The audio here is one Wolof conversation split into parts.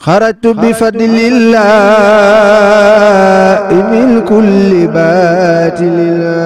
خرجت بفضل الله من كل باطل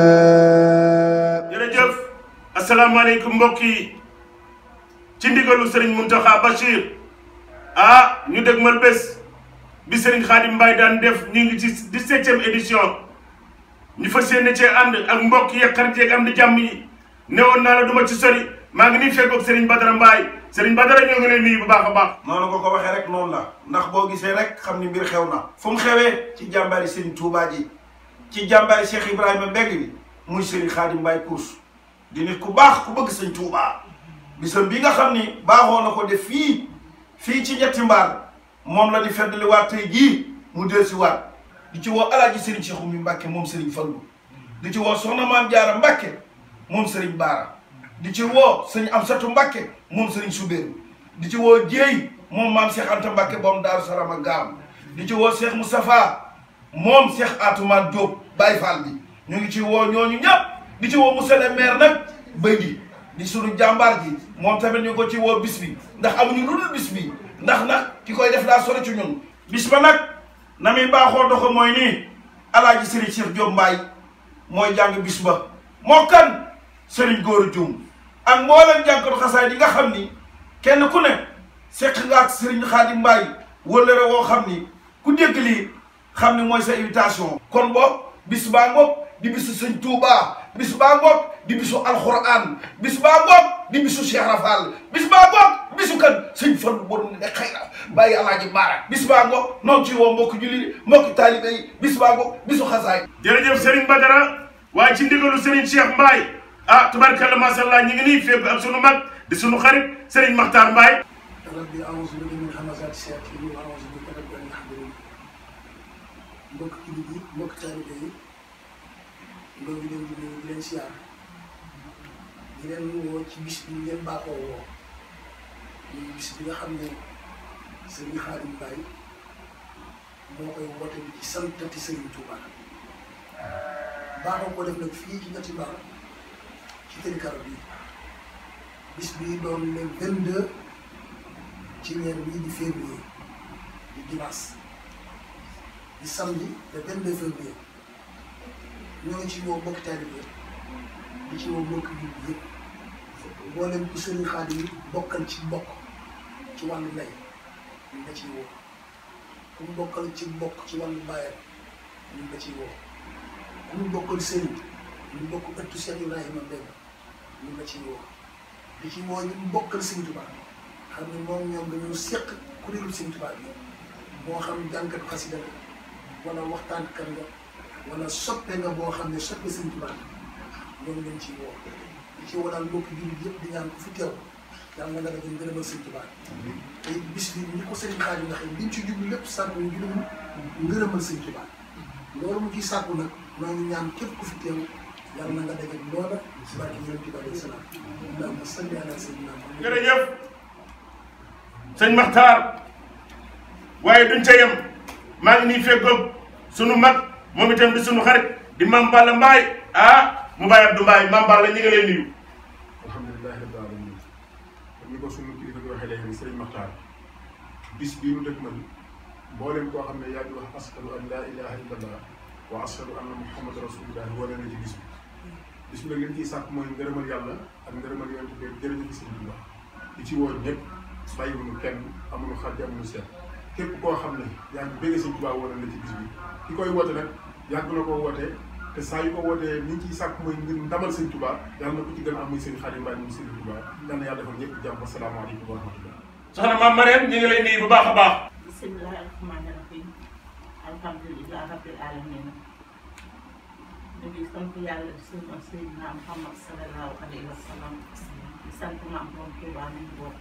jërëjëf asalaamaaleykum mbokk yi ci ndigalu Serigne Mountakha Bachir ah ñu dégmal bés bi Serigne Khadim Mbaye daan def ñu ngi ci dix-septième édition ñu fas yéene cee ànd ak mbokk yi xarit yeeg am di jàmm yi newoon naa la du ma ci sori maa ngi nii fekkoog Serigne Badara Mbaye Serigne Badara ñoo ngi lay nuyu bu baax a baax. noonu nga ko waxee rek noonu la ndax boo gisee rek xam ni mbir xew na fu mu xewee ci jàmbaari Serigne Touba ji ci jàmbaari Cheikh Ibrahima Mbeng bi muy Serigne Khadim Mbaye Kours di nit ku baax ku bëgg Serigne Touba bisam bi nga xam ni baaxoo na ko def fii fii ci ñetti mbaar moom la di feddali waat tey jii mu del si waat di ci woo alaaji Serigne Cheikh Oumy Mbacke moom Serigne Fallou di ci woo soxna Maam Jaara Mbacke moom Serigne Baara di ci woo sëñ Amsatu Mbacke moom Serigne Soubéru di ci woo Jéey moom maam Cheikh Anta Mbacke boom Daaru Salaam ak Gaam di ci woo Cheikh Moustapha moom Cheikh Atoumane Diop Baye Fall bi ñu ngi ci woo ñooñu ñëpp di ci woo monsieur le maire nag bëy di di sunu jàmbaar ji moom tamit ñu ko ci woo bis bi ndax amuñu lu dul bis bi ndax nag ki koy def daa sori ci ñun bis ba nag na muy baaxoo doxo mooy nii alaaji Serigne Cheikh Diop Mbaye mooy jàng bis ba moo kan Serigne Góoru Dioum ak mboolem jànkatu xasaay di nga xam ni kenn ku ne seq nga ak Serigne Khadim Mbaye wëllëre woo xam ni ku dégg lii xam ni mooy sa invitation kon boog bis baa ngoog di bisu sëñ Touba bis baa ngoog di bisu alxuraan bis baa ngoog di bisu Cheikh Rafal bis baa ngoog bisu kan sëñ Fallu bon ne xëy na bàyyi alaaji Baara bis baa ngoog noonu ci woo mbokki julli mbokki taalibe yi bis baa ngoog bisu xasaay jërëjëf Serigne Badara waaye ci ndigalu Serigne Cheikh Mbaye ah tubarkalla macha allah ñu ngi nii fekk ak sunu mag di sunu xarit Serigne Makhtar Mbaye. rabbi a'uuzu bika min hamazaati shayaatiin wa a'uuzu bika rabbi an yahduruun mbokk jullit yi mbokk taalibe yi ñoo ngi leen di nuyu di leen siyaar di leen woo ci bis bi ngeen baaxoo woo muy bis bi nga xam ne Serigne Khadim Mbaye moo koy woote bi ci santati Serigne Touba baaxoo ko def nag fii ci ñetti mbaar ci tëri karo bii bis bii doon le 22 ci weer bii di février di dimanche di samedi le 22 février ñoo ngi ci woo mbokki taalibe di ci woo mbokki jullit yëpp mboolem ku Serigne Khadim bokkal ci mbokk ci wàllu ndey ñu nga ciy woo ku mu bokkal ci mbokk ci wàllu baayam ñu nga ciy woo ku mu bokkal Serigne ñu bokk ëttu Cheikh Ibrahima Mbeng ñu nga ciy woo di ci woo ñu bokkal Sëñ Tuubaa xam ne moom ñoom dañoo seq kuréelu Sëñ Tuubaa bi moo xam jànkat xasida nga wala waxtaankat nga wala soppe nga boo xam ne soppe Sëñ Tuubaa ñoom lañ ciy woo di ci woo daal mbokki jullit yëpp di ñaan ko fi teew yàlla nga nga dafa ngërëmal Sëñ Tuubaa te bis bi ni ko Sëriñ Xaadim nga xam liñ ci jublu lépp sàkku ñu jublu ngërëmal Sëñ Tuubaa loolu mu ciy sàkku nag noo ngi ñaan képp ku fi teew yàlla na nga daje loola si barke yonent bi alayhi salaam allahumma salli ala sayyidina Muhammad jërëjëf sëñ Makhtar waaye duñ ca yem maa ngi nii fekkoog sunu mag moom itam di sunu xarit di Mame Balla Mbaye ah mu bàyyi Abdou Mbaye Mame Balla ñu ngi lay nuyu. alhamdulilahi rabbil alamin comme ni ko sunu kilifa bi waxee léegi sëriñ Maxtaar bis bii nu dëkk man mboolem koo xam ne yaa ngi wax ashadu an laa ilaha illallah wa ashadu anna muhammad rasulullah wala na ci bis bi bis bi nag li ñu ciy sàkk mooy ngërëmal yàlla ak ngërëmal yonent bi jërëjëf sëriñ Tuubaa di ci woo ñëpp bàyyiwuñu kenn amuñu xàjj amuñu seet képp koo xam ne yaa ngi bëgg sëriñ Tuubaa wala na ci bis bi ki koy woote nag yàgg na koo wootee te saa yu ko wootee ni ñu ciy sàkk mooy ngir ndamal sëriñ Tuubaa yàlla na ko ci gën a am muy sëriñ Xaadim Mbaay muy sëriñ Tuubaa yàlla na yàlla defal ñëpp jàmm asalaamaaleykum wa rahmatullah soxna Mame Marème ñu ngi lay nuyu bu baax a baax. bismillahi rahmaani rahim alhamdulilah rabbil alamin ñu ngi sant yàlla di sunu Seydina Muhammad sallallahu alayhi wa sallam di sant maam moom Tuubaa nañu bokk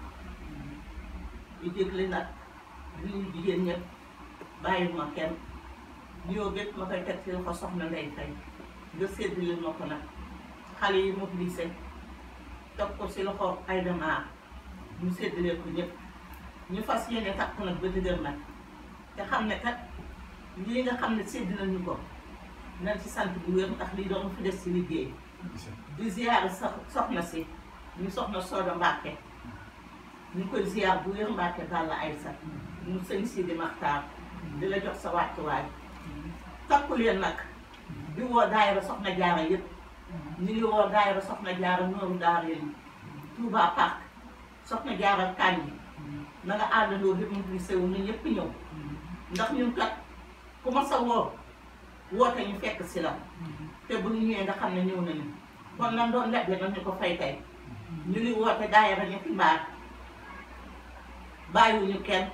di jégle nag di nuyu jigéen ñëpp bàyyi ma kenn nuyoo bépp ma koy teg ci loxo soxna Ndey Fay nga séddale ma ko nag xale yi mobilisé teg ko si loxo ay demaar ñu séddale ko ñëpp ñu fas yéene takku nag ba dëgër nag te xam ne kat lii nga xam ne sédd nañu ko nañ ci sant bu wér ndax lii doon fi des ci liggéey di ziyaar sax soxna si ñu soxna Sooda Mbàkke ñu koy ziyaar bu wér Mbàkke Balla Aysa mu sëñ Sidi Maxtaar di la jox sa wàccuwaay takku leen nag di woo daayira soxna jaara yëpp ñu ngi woo daayira soxna jaara nooru daara yi Touba Park soxna jaara Kànji na nga àndandoo bi mu sew ni ñëpp ñëw ndax ñun kat ku ma sa woo woote ñu fekk si la te bu ñu ñëwee nga xam ne ñëw nañu kon nan doon leble nag ñu ko fay tey ñu ngi woote daayira ñetti mbaar bàyyiwuñu kenn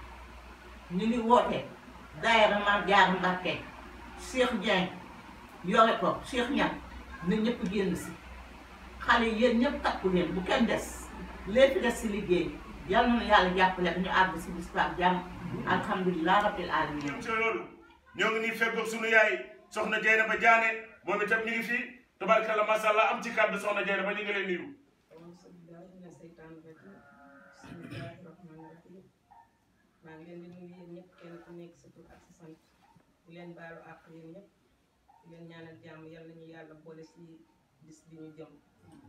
ñu ngi woote daayira Maam Jaara Mbàkke Cheikh Dieng yore ko Cheikh Ñan na ñëpp génn si xale yi yéen ñëpp takku leen bu kenn des lépp des si liggéey yal na yàlla jàppale ñu àgg si bis ak jàmm alhamdulilah rabbil alamin ci loolu ñoo ngi nii fekkoog sunu yaay soxna Jeynaba Jaane moom itam ñu ngi fii tabarkalla masha Allah am ci kàddu soxna Jeynaba ñu ngi leen nuyu auzu billaahi mina seytaani rajiim bismillaahi rahmaani rahiim maa ngi leen di nuyu yéen ñëpp kenn ku nekk sa tur ak sa sant di leen baalu àq yéen ñëpp di leen ñaanal jàmm yal nañu yàlla boole si bis bi ñu jëm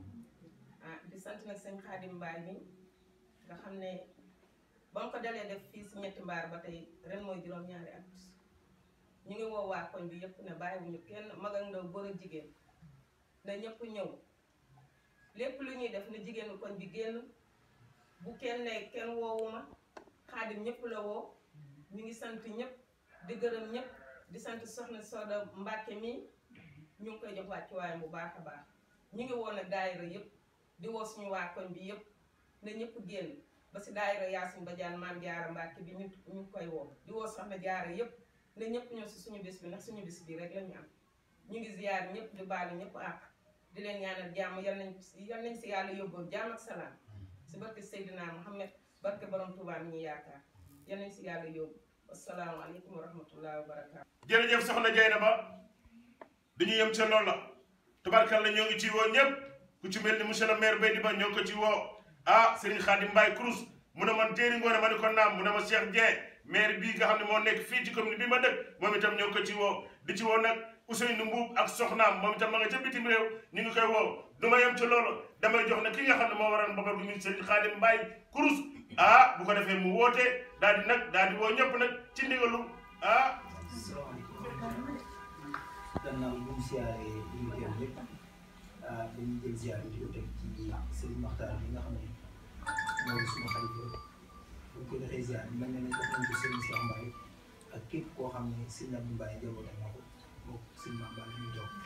ah di sant nag sëñ Xaadim Mbaay mi nga xam ne ba mu ko dalee def fii si ñetti mbaar ba tey ren mooy juróom-ñaari at ñu ngi woo waa koñ bi yëpp ne bàyyiwuñu kenn mag ak ndaw góor ak jigéen na ñëpp ñëw lépp lu ñuy def na jigéenu koñ bi génn bu kenn ne kenn woowuma xaadim ñëpp la woo ñu ngi sant ñëpp di gërëm ñëpp di sant soxna Soda Mbàkke mi ñu ngi koy jox wàccuwaayam bu baax a baax ñu ngi woo nag daayira yëpp di woo suñu waa koñ bi yëpp na ñëpp génn ba si daayira Yaasin Badiane Maam Jaara Mbàkke bi ñu ñu ngi koy woo di woo soxna Jaara yëpp na ñëpp ñëw si suñu bis bi ndax suñu bis bi rek la ñu am ñu ngi ziyaar ñëpp di baalu ñëpp àq di leen ñaanal jàmm yal nañ yal nañ si yàlla yóbboo jàmm ak salaam si barke Seydina Muhammad barke borom Touba mi ñu yaakaar yal nañ si yàlla yóbbu asalaamaaleykum wa rahmatullahi wa barakaatu. jërëjëf soxna Jeynaba dañu yem ca loolu la tabarkalla ñoo ngi ci woo ñëpp ku ci mel ni monsieur le maire Baydi Ba ñoo ko ci woo ah Serigne Khadim Mbaye Crous mu ne man téeri ngoone ma ni ko naam mu ne ma Cheikh Dieng maire bii nga xam ne moo nekk fii ci commune bi ma dëkk moom itam ñoo ko ci woo di ci woo nag Ousseynou Mbuub ak soxnaam moom itam ma nga ca bitim réew ñu ngi koy woo du ma yem ci loolu damay jox ne ki nga xam ne moo waral mbabar gu ñu Serigne Khadim Mbaye Crous ah bu ko defee mu woote daal di nag daal di woo ñëpp nag ci ndigalu ah gannaaw bu ñu siyaaree ñu ngi teew ñëpp dañuy jël ziar bi di ko teg ci Serigne Makhtar bi nga xam ne mooy suñu xalifa bu ñu ko defee ziar bi mel na ne jox nañ ko Serigne Cheikh Mbaye ak képp koo xam ne Serigne Abdou Mbaye njabootam na ko moom Serigne Mame Mbaye ñu toog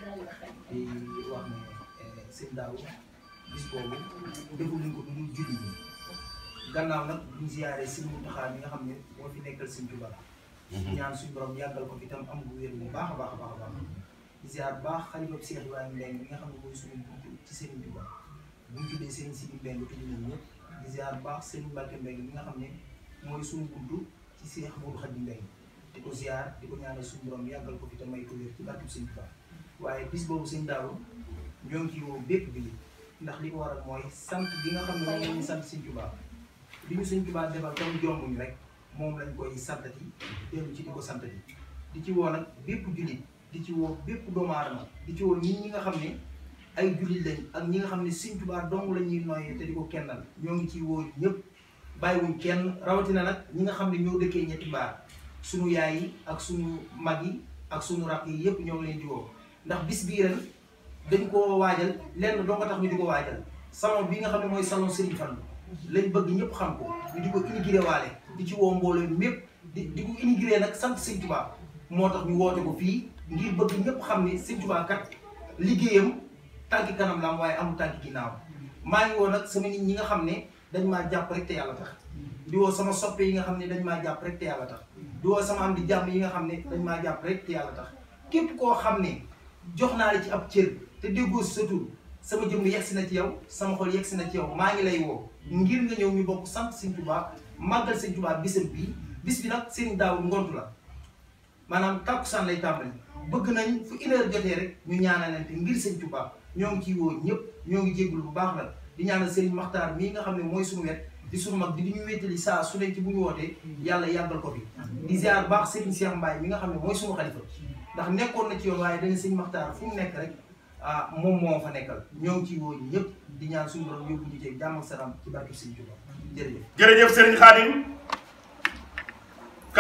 di wax ne Serigne Daaw bis boobu defu nañ ko du dul julli ñi gannaaw nag bu ñu ziaree Serigne Mountakha mi nga xam ne moo fi nekkal Serigne Touba ñaan suñu borom yàggal ko fi tam am gu wér bu baax a baax a baax a baax di ziar bu baax xalifa Cheikh Ibrahima Mbengue mi nga xam ne mooy suñu buntu ci Serigne Touba bu ñu tuddee Serigne Sidi Mbengue tudd nañ ñëpp di ziar bu baax Serigne Mbacke Mbengue mi nga xam ne mooy suñu buntu ci Cheikh Modou Khadim Mbengue di ko ziar di ko ñaanal suñu borom yàggal ko fi te may ko wér ci barkeb Serigne Touba waaye bis boobu sëñ Daaw ñoo ngi ci woo bépp bi ndax li ko waral mooy sant gi nga xam ne moom la ñu sant Serigne Touba li ñu Serigne Touba defal tam jombuñu rek moom lañ koy santati dellu ci di ko santati di ci woo nag bépp jullit di ci woo bépp doomu aadama di ci woo nit ñi nga xam ne ay jullit lañ ak ñi nga xam ne Sëñ Tuubaa dong la ñuy noyyee te di ko kennal ñoo ngi ciy woo ñëpp bàyyiwuñ kenn rawatina nag ñi nga xam ne ñoo dëkkee ñetti mbaar sunu yaay yi ak sunu mag yi ak sunu rakk yi yëpp ñoo ngi leen di woo ndax bis bii ren dañ koo waajal lenn doo ko tax ñu di ko waajal salon bi nga xam ne mooy salon Serigne Fallou lañ bëgg ñëpp xam ko ñu di ko inauguré waale di ci woo mbooloo mépp di di ko inauguré nag sant Sëñ Tuubaa moo tax ñu woote ko fii ngir bëgg ñëpp xam ne Sëñ Tuubaa kat liggéeyam tànki kanam la am waaye amul tànki ginnaaw maa ngi woo nag sama nit ñi nga xam ne dañ maa jàpp rek te yàlla tax di woo sama soppe yi nga xam ne dañ maa jàpp rek te yàlla tax di woo sama am di jàmm yi nga xam ne dañ maa jàpp rek te yàlla tax képp koo xam ne jox naa la ci ab cër te déggoo si sa tur sama jëmm yegsi na ci yow sama xol yegsi na ci yow maa ngi lay woo ngir nga ñëw ñu bokk sant Sëñ Tuubaa màggal Sëñ Tuubaa bisam bii bis bi nag seen daaw ngontu la maanaam tàkkusaan lay tàmbali bëgg nañ fu une heure jotee rek ñu ñaanalante ngir Sëñ Tuubaa ñoo ngi ciy woo ñëpp ñoo ngi jéggul bu baax la di ñaanal Serigne Makhtar mii nga xam ne mooy suñu wet di suñu mag di di ñu wéttali saa su ne ci bu ñu wootee yàlla yàggal ko fi di ziar baax Serigne Cheikh Mbaye mi nga xam ne mooy suñu xalifa ndax nekkoon na ci yoon waaye dañu Serigne Makhtar fu mu nekk rek ah moom moo fa nekkal ñoo ngi ciy woo ñëpp di ñaan suñu borom yóbbu ñu ci jàmm ak salaam ci barke Sëñ Tuubaa jërëjëf jërëjëf Serigne Khadim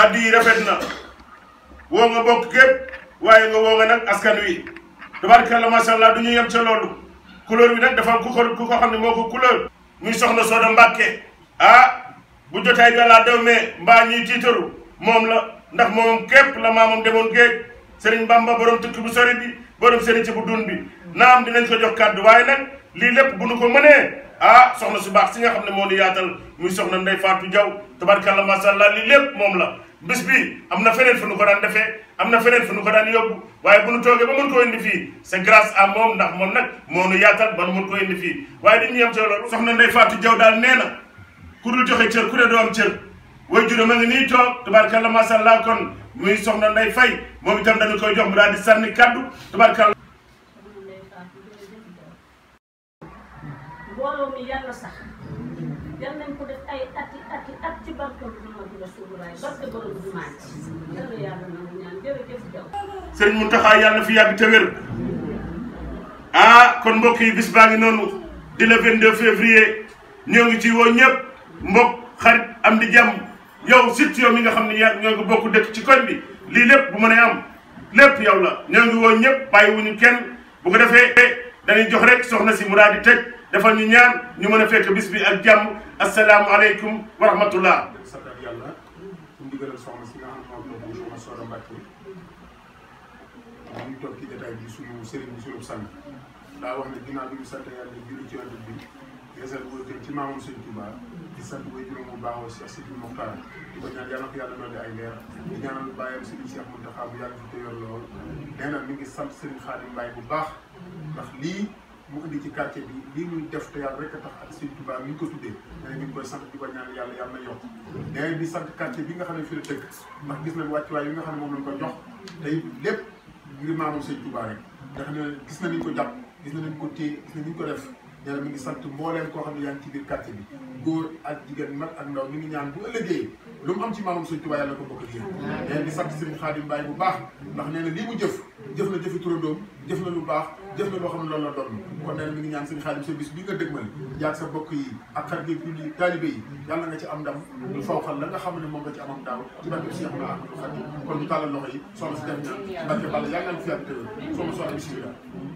kaddu yi rafet na woo nga bokk gépp waaye nga woo nga nag askan wi tabaarkalla macha allah du ñu yem ca loolu couleur bi nag dafa am ku ko ku ko xam ne moo ko couleur muy soxna Soda Mbàkke ah bu jotaay gàllaa dew mais mbaa ñuy tiitaru moom la ndax moom képp la maamam demoon géej Serigne Bamba borom tukki bu sori bi borom sëriñ ci bu dun bi naam dinañ ko jox kàddu waaye nag lii lépp bu nu ko mënee ah soxna su baax si nga xam ne moo nu yaatal muy soxna Ndey Faatu Jaw tabarkalla macha allah lii lépp moom la bis bi am na feneen fu nu ko daan defee am na feneen fu nu ko daan yóbbu waaye bu nu toogee ba mën koo indi fii c'est grâce à moom ndax moom nag moo nu yaatal ba nu mën koo indi fii waaye dañuy yem ci loolu soxna Ndey Faatu Jaw daal nee na ku dul joxe cër ku ne doo am cër way juróom a ngi nii toog tabarkalla macha allah kon muy soxna Ndey Fay moom itam dañu koy jox mu daal di sànni kaddu tabarkalla mbooloo mi yàlla sax yal nañ ko def ay ati ati at ci barke Muhammadu Rasulullaah barke borom jumaa ji yàlla yàlla na mu ñaan jërëjëf jaw sëriñ Mountakha yàlla na fi yàgg te wér ah kon mbokk yi bis baa ngi noonu di le 22 février ñoo ngi ci woo ñëpp mbokk xarit am di jàmm yow surtout yow mi nga xam ne yaa ñoo ngi bokk dëkk ci koñ bi lii lépp bu mën a am lépp yow la ñoo ngi woo ñëpp bàyyiwuñu kenn bu ko defee dañuy jox rek soxna si mu daal di tëj defal ñu ñaan ñu mën a fekk bis bi ak jàmm asalaamualeykum wa rahmatullah sant ak yàlla su ndigalal soxna si nga xam ne moom soxna Soda Mbacke ñu toog ci jotaay bi suñu sëriñ bi suñu sang daa wax ne ginnaaw bi ñu sant yàlla julli ci yonent bi yeesal wóor ci maamam Sëñ Touba di sant way juróom bu baaxoo Cheikh Sidi Mokhtar di ko ñaan yàlla ko yàlla dolli ay leer di ñaanal bàyyam Sëriñ Cheikh Mountakha bu yàgg fi te yor lool nee na mi ngi sant Sëriñ Khadim Mbaye bu baax ndax lii mu indi ci quartier bi lii muy def te yàlla rek a tax ak Sëñ Touba mi ngi ko tuddee nee na mi ngi koy sant di ko ñaan yàlla yàlla na yokk nee na di sant quartier bi nga xam ne fi la dëkk ndax gis nañ wàccuwaay yi nga xam ne moom lañ ko jox tey lépp ngir maamam Sëñ Touba rek nga xam ne gis na niñ ko jàpp gis na niñ ko téye gis na niñ ko def nee na mi ngi sant mbooleem koo xam ne yaa ngi ci biir quartier bi góor ak jigéen mag ak ndaw mi ngi ñaan bu ëllëgee lu mu am ci maamam Sëñ Touba yàlla ko bokk ak yéen nee na di sant Serigne Khadim Mbaye bu baax ndax nee na lii mu jëf jëf na jëfi turandoom jëf na lu baax jëf na loo xam ne loolu la doon kon nee na mi ngi ñaan Serigne Khadim sa bis bi nga dëgmal yaag sa bokk yi ak xarit yi julli taalibe yi yàlla nga ci am ndam lu fawxal la nga xam ne moom nga ci amam daaw ci barke Cheikh na Ahmadou Khadim kon ñu tàllal loxo yi soxna si def ñaan ci barke Balla yàlla nga fi yàgg tëwal soxna soxna bismillah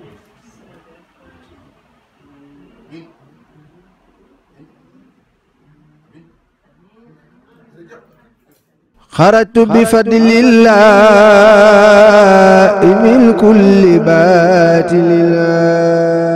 خرجت بفضل الله من كل باتل الله